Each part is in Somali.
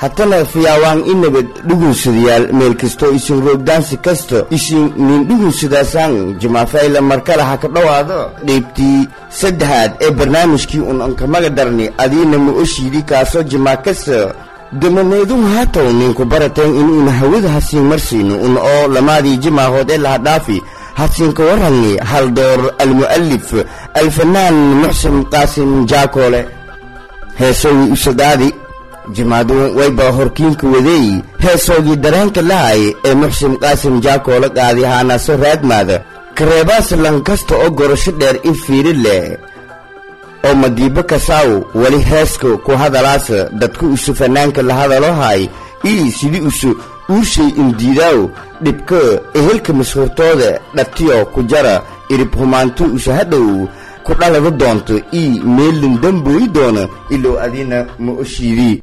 hatana fiyaawaan i nabad dhugunsadayaal meel kastoo isin roogdaansi kasta isin nin dhugunsadaasaan jimaafayla markale ha ka dhowaado qaybtii saddexaad ee barnaamijkii un ankamaga darni adiina ma oshiidi kaasoo jimaa kasta damaneeduhu hatow ninku barateen inuuna hawada hasiin marsiino un oo lamaadii jimaahood ee laha dhaafi hasiinka waranni haldoor almu'alif alfanaan muxsin qaasim jaakoole heesowi usadaadi jimaadu wayba horkiinka wadeey heesoogii dareenka lahay ee muxsin qaasim jaakoole qaadi haanaaso raadmaada kareebaas lankasta oo gorasho dheer i fiiri leh oo madiibo kasaaw weli heeska ku hadalaasa dadka usu fanaanka la hadalo hay ii sidii usu uushay indiidaaw dhibka ehelka mashhuurtooda dhatiyo ku jara irib humaanto usu hadhow ku dhalada doonto ii meelin dambooyi doona ilow adina ma oshiidii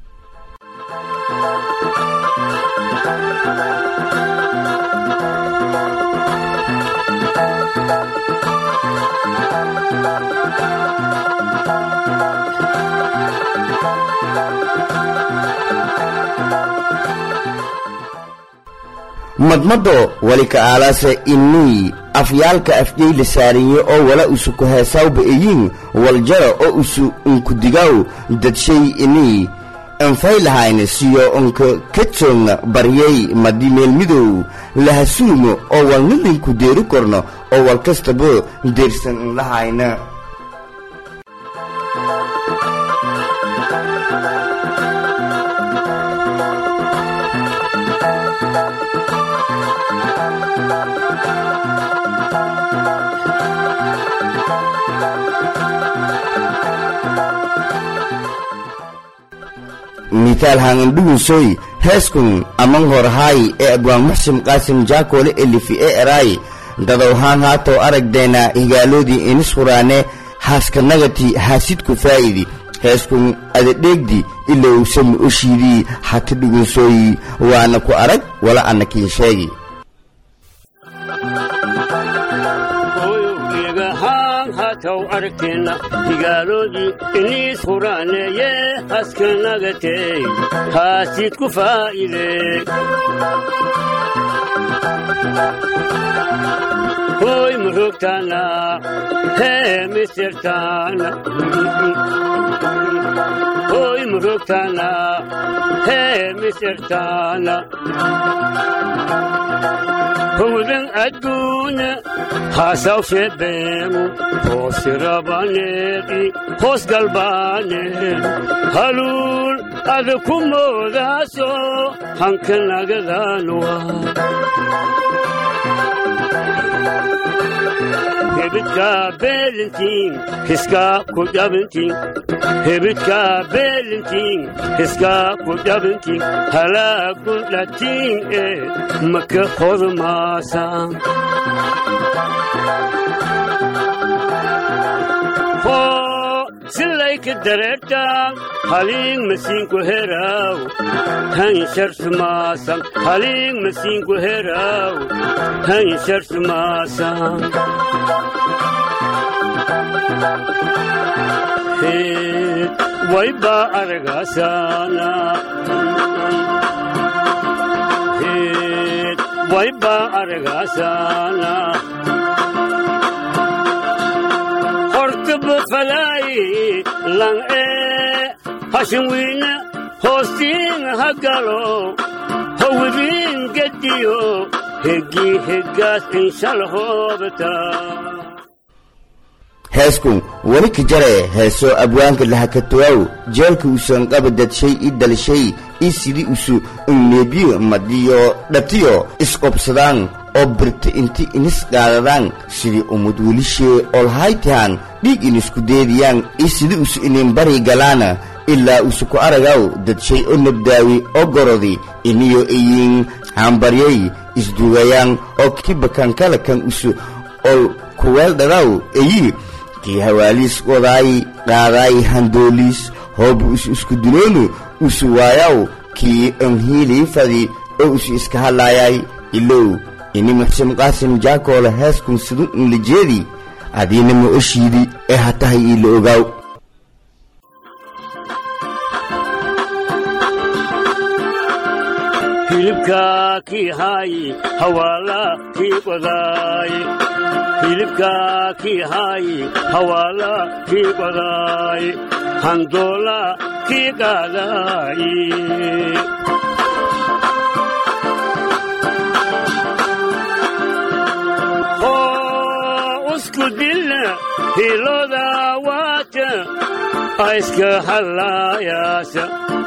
madmado wali ka aalaase inii afyaalka afjay la saariye oo wala usu ku heesawba eyin waljara oo usu unkudigaaw dadshay inii anfaylahayna siyo unka kajoogna baryay madi meelmidow lahasuumo oo walnilinku deeri korno oo wal kastaba deersan inlahayna mitaal hangandhugunsoy heeskun aman horhaay ee abwaan muxsin qaasim jaakoole elifi ee eraay dadow haan haatow aragdeena higaaloodii inis huraane haaskanagati haasidku faa'idi heeskun adadheegdi ilowsami oshiidii hati dhugunsooyi waana ku arag wala annakiin sheegi hataw aragteenna higaaloodii iniis huraaneeye haskanagatey haasid ku faa'ide hoy murugtaana hee misirtaana hoy murugtaana hee misirtaana howdan adduunya haasaw sheebeenu hoosirabaneedi hoos galbaane haluul ada ku moodaaso hankanagadaanwa hebidkaa beelintiin hiskaa ku dhabintiin hebidkaa beelintiin hiskaa ku dhabintiin halaagun dhatiin ee maka hodmaasaan silayka dareertaan haliing masiinku heraaw hansharsumaasan haliing masiinku heraaw hansharsumaasan heed waybaa aragaasaana heed waybaa aragaasaana bufalaayi lang ee hashin wiina hoostiin hagalo howdiin gediyo heggii heggaas inshalhoobata heeskun weli ka jare heesoo abwaanka lahakatuwaaw jeelka usan qaba dadshay i dalshay i sidii usu unneebiyo madiyo dhatiyo isqobsadaan oo birta inti inis qaadadaan sidii umud welishee olhaytahan dhiig inisku deediyaan i sidii usu inin bari galaana ilaa usu ku aragaw dadshay oo nabdaawi oo gorodi iniyo iyin hambaryay isdugayaan oo kibakankala kan usu ol kuweeldhadaw eyi kii hawaaliis wadaay qaadaay handooliis hoobu isu isku duloonu usu waayaw kii onhiilii fadi oo usu iska hadlaayay ilow ini muxsin qaasim jaakoole heeskun sidun inlijeedi adiina ma oshiidi ee hatahay iila ogaaw hilibkaa kii haayi hawaala kii qodaay hilibkaa kii haayi hawaala kii qodaay handoola kii qaadaay usku dilla hilooda waata ayska hallaayaasa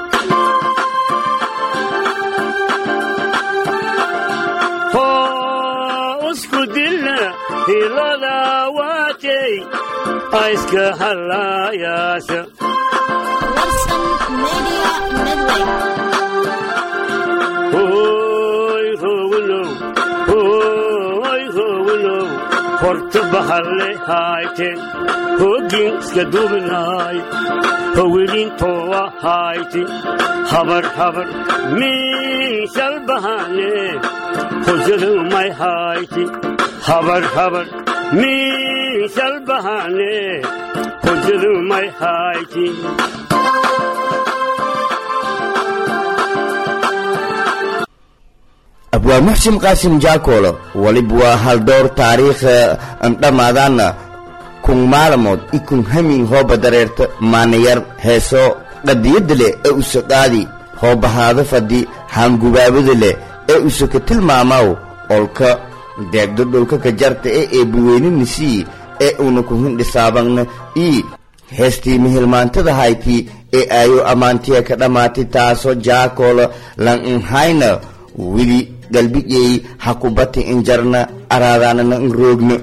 usku dilla hilooda waatay ayska hallaayaasa Warsan Media Network. Hoy howlow, hoy howlow, horta bahalle hayte, hogin iska duubinaay, howilin towa hayte, habar habar, min shal bahane, hojadu may hayte, habar habar, min shal bahane, hojadu may hayte. abwaa muxsin qaasim jaakolo waliba waa haldowr taariikha andhamaadaana kun maalamood i kun hamin hooba dareerta maanayar heesoo qadiyadda leh ee usaqaadi hoobahaada fadhi haangubaabada leh ee usaka tilmaamaw olka deegdo dhulka ka jarta ee eebbuweyninasii ee una ku hindhisaabagna ii heestii mihilmaantada haytii ee aayo ammaantiya ka dhammaatay taasoo jaakolo lan inhayna wili galbigey hakubati injarna araadaanana in roogna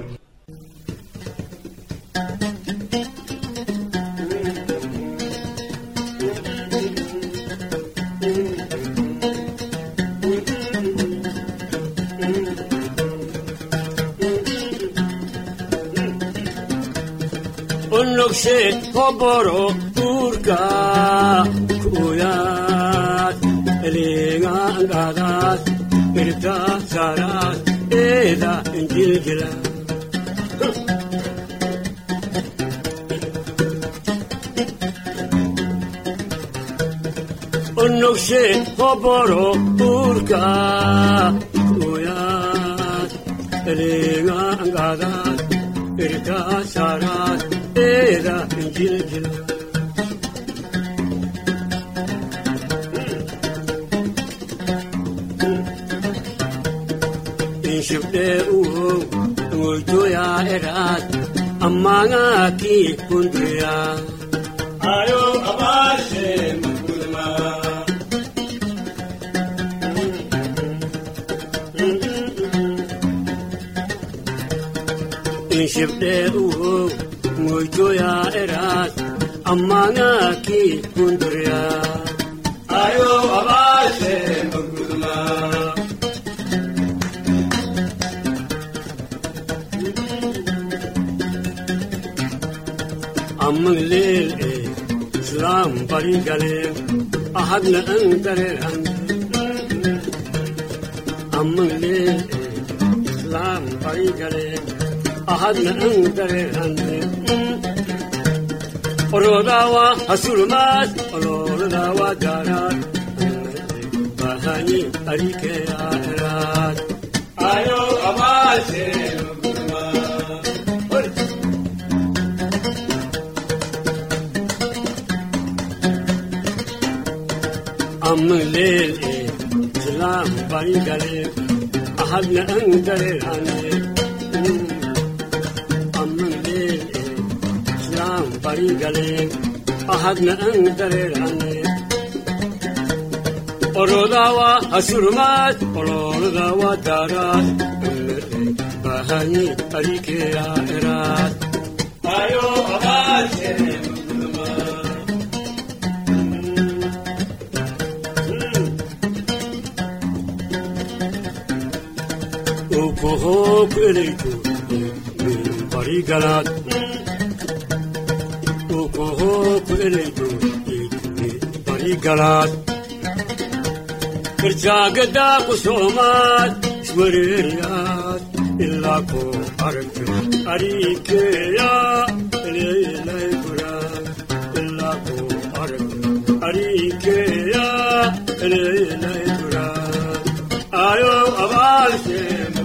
unugshe hoboro urka kuyaad elingaangadaad irta saraad eeda injiljila unugshe hoboro urka kuyaad elingaangadaad irta saraad eeda injiljila inshibdee uho ngoytoyaa eraad ammaangaakii hunduriyaa ayo abaashe mugulma inshibdee uho ngoytoyaa eraad ammaangaakii hunduriyaa ayo abaashe mugulma amang leel ee islaam bari galeen ahadna an dareeran amang leel ee islaam bari galeen ahadna an dareeran orodawa hasulmaad olooladawa daaraad bahani arikeyaeraad ayo amaase amang leel ee islaam bari galeen ahadna an dareerane amang leel ee islaam bari galeen ahadna an dareerane orodawa hasurmaad olooladawa daaraad bahani arikeya eraad ayo abaase ukuhook elayto barigalaad ukuhook elayto barigalaad irjaagadaa ku soomaad iswareeriyaad ilaa ku aragto ariikeya eleelay guraad ilaa ku aragto ariikeya eleelay guraad ayo abaalke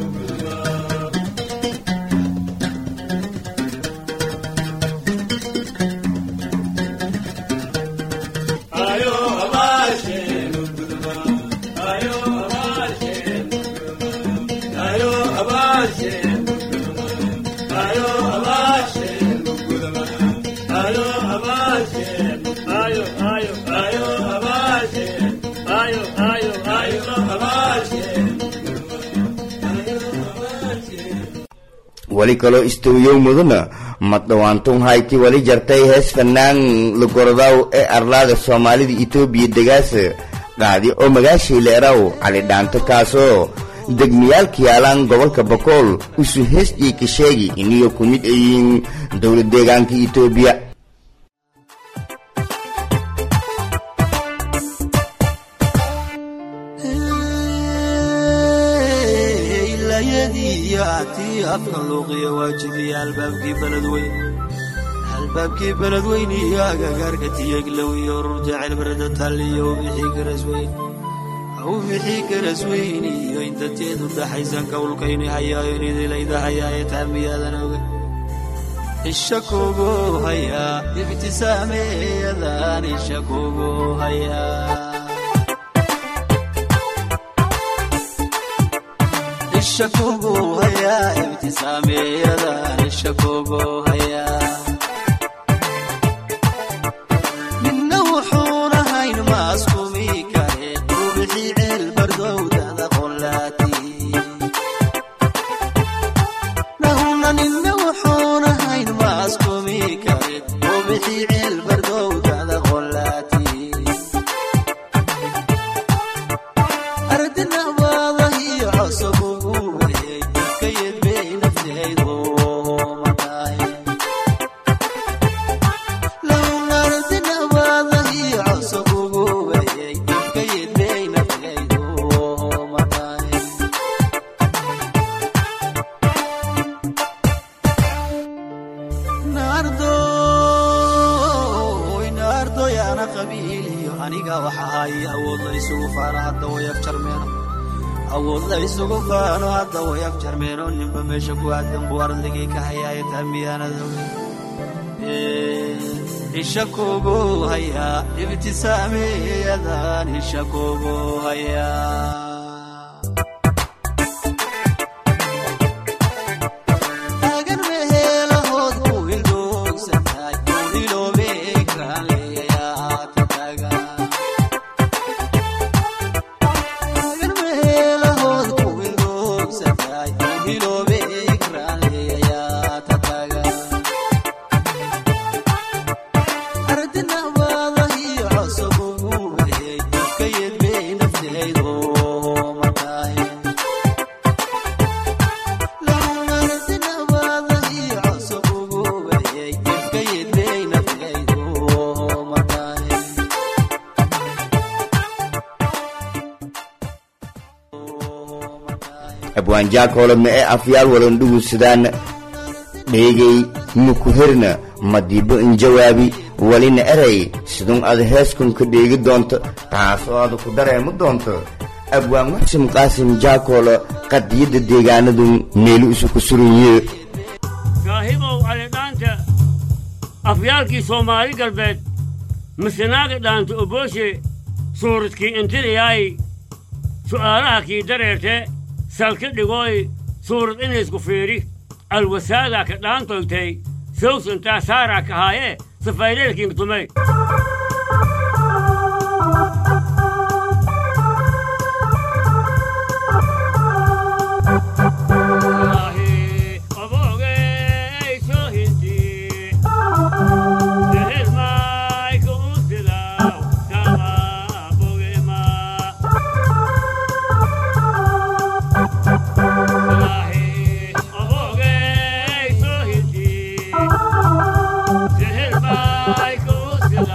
ayo abaalke ayo abaalke ayo abaalke ayo abaalke ayo abaalke ayo ayo ayo abaalke ayo ayo ayo abaalke weli kaloo istooyow mudana ma dhawaantun hayti weli jartay hees fanaan lagorodaw ee arlaada soomaalida etoobiya degaasa qaadi oo magaashii leeraw cali dhaanto kaasoo degmayaalka yaalaan gobolka bakool usu heestii ka sheegi iniyo ku mid ayihiin dowlad deegaanka etoobiya ilayadii iyo atii afka luuqiya waajibiya albaabkii beledweyn albaabkii beledweyn iyo agagaarka tiyeglow iyo rur jecel barada talliyo wixii garasweyn wixii garasweyn iyo intateedu dhaxaysan kawlkayni hayaayo nidilayda hayaaye taamiyaadan oga isha kugu hayaa ibtisaameeyadan isha kugu hayaa isha kugu hayaa ibtisaameeyadan isha kugu hayaa midna wuxuuna hayn maaskumi kare rubixii ceel bardowdada qolaati nahuna ninna wuxuuna hayn maaskumi kare rubixii ceel bardowdada qolaati ardinabaadahiyo cosobugu weyey ka yedbey nafteedu matahay lowna ardinabaadahiyo cosobugu weyey ka yedbey nafteedu matahay naardoy naardoy ana qabiiliyo aniga waxa haya awood la isugu faano hadda way afjarmeeno awood la isugu faano hadda way afjarmeeno ninba meesha ku aadan buu ardagii ka hayaaye taamiyaanada isha kugu hayaa ibtisaameyadan isha kugu hayaa taagan meheelahood ku ildoogsantahay uniloobe ekraan leeyayaa tataga taagan meheelahood ku ildoogsantahay uniloobe ekraan leeyayaa tataga ardinabaadahiyo cosobugu weyey ka yedbey nafteedu matahay abwaanjaakoolodna ee afyaal walondhugu sidaan dheegay mukuherna madiibo injawaabi welina erey sidun ad heeskunka dheegi doonto taasoo ada ku dareemi doonto abwaan muxsin qaasim jaakoolo qadiyadda deegaanadu meelu isu ku suranyihe saahiibow calidhaanta afyaalkii soomaali galbeed misanaaga dhaanta obooshe suuradkii intiriyaay su'aalaha kii dareerte salka dhigooy suurad inaysku fiiri alwasaadaa ka dhaantoytay sawsantaa saaraa ka haayee safayleelkiinka tumay Bye.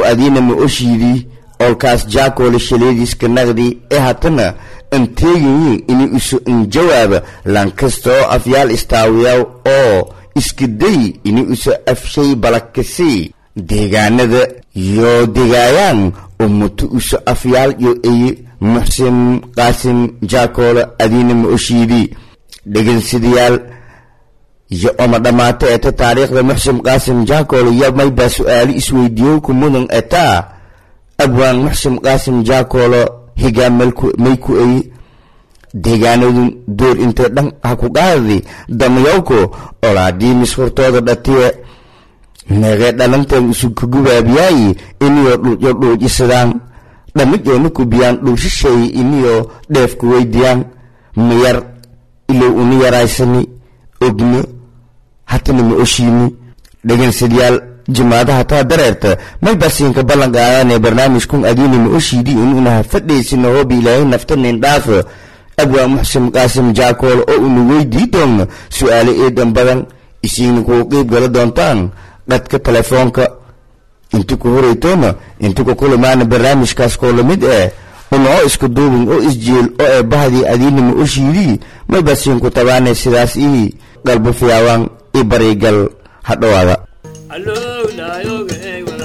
adiina ma oshiidii olkaas jaakoole shaleediiska naqdi ee hatana an teegayin ini isu an jawaaba lankasta oo afyaal istaawiyaw oo iskaday ini isu afshay balakasi deegaanada yoo degaayaan umutu isu afyaal yo eye muxsin qaasim jaakoole adiina ma oshiidii dhegeystayaal iyo oma dhammaato eta taariikhda muxsin qaasim jaakoole iyo maybaa su-aalo isweydiiyo ku mudan etaa abwaan muxsin qaasim jaakoolo higaa may ku eye deegaanadu door intay dhan ha ku qaadi damayawko olaadii mishurtooda dhatiye neegee dhalanteen isu kagubaabiyaay iniyoo dhulyo dhuujisadaan dhamijoona kubiyaan dhulshisheey iniyoo dheefku weydiyaan miyar ilow uni yaraysani ogno hatana ma oshiini dhegeystayaal jimaadaha taa dareerta may basiinka ballan qaadaanee barnaamijkun adiina ma oshiidi inuunaha fadhaysina hoobi ilaahay naftanin dhaafo abwaa muxsin qaasim jaakool oo una weydii doonno su-aalo eedan badan isiina kuu qeyb gala doontaan dhadka telefoonka inti ku horeytoona inti ku kulamaana barnaamijkaas koo lamid eh una oo isku duubin oo isjeel oo ee bahdii adiina ma oshiidii may basiinku tabaane sidaas ii qalbo fiyaawaan i barigal ha dhowaada allow laayoga eega